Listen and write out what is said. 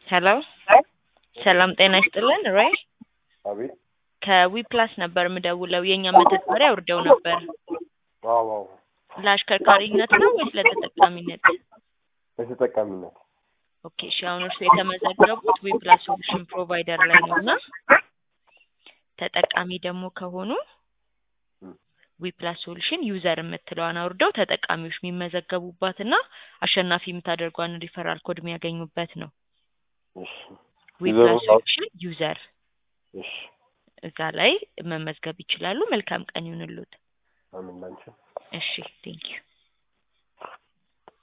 ሄሎ ሰላም ጤና ይስጥልን ሮይ አቤት ከዊፕላስ ነበር የምደውለው የእኛ መተግበሪያ አውርደው ነበር አዎ አዎ ለአሽከርካሪነት ነው ወይስ ለተጠቃሚነት ለተጠቃሚነት ኦኬ እሺ አሁን እርሱ የተመዘገቡት ዊፕላስ ሶሉሽን ፕሮቫይደር ላይ ነው እና ተጠቃሚ ደግሞ ከሆኑ ዊፕላስ ሶሉሽን ዩዘር የምትለዋን አውርደው ተጠቃሚዎች የሚመዘገቡባትና አሸናፊ የምታደርጓን ሪፈራል ኮድ የሚያገኙበት ነው እሺ ዊፕላስ ዩዘሩን ሶሉሽን ዩዘር እሺ እዛ ላይ መመዝገብ ይችላሉ መልካም ቀን ይሁንልዎት አሜን ላንቺ እሺ ቴንኪዩ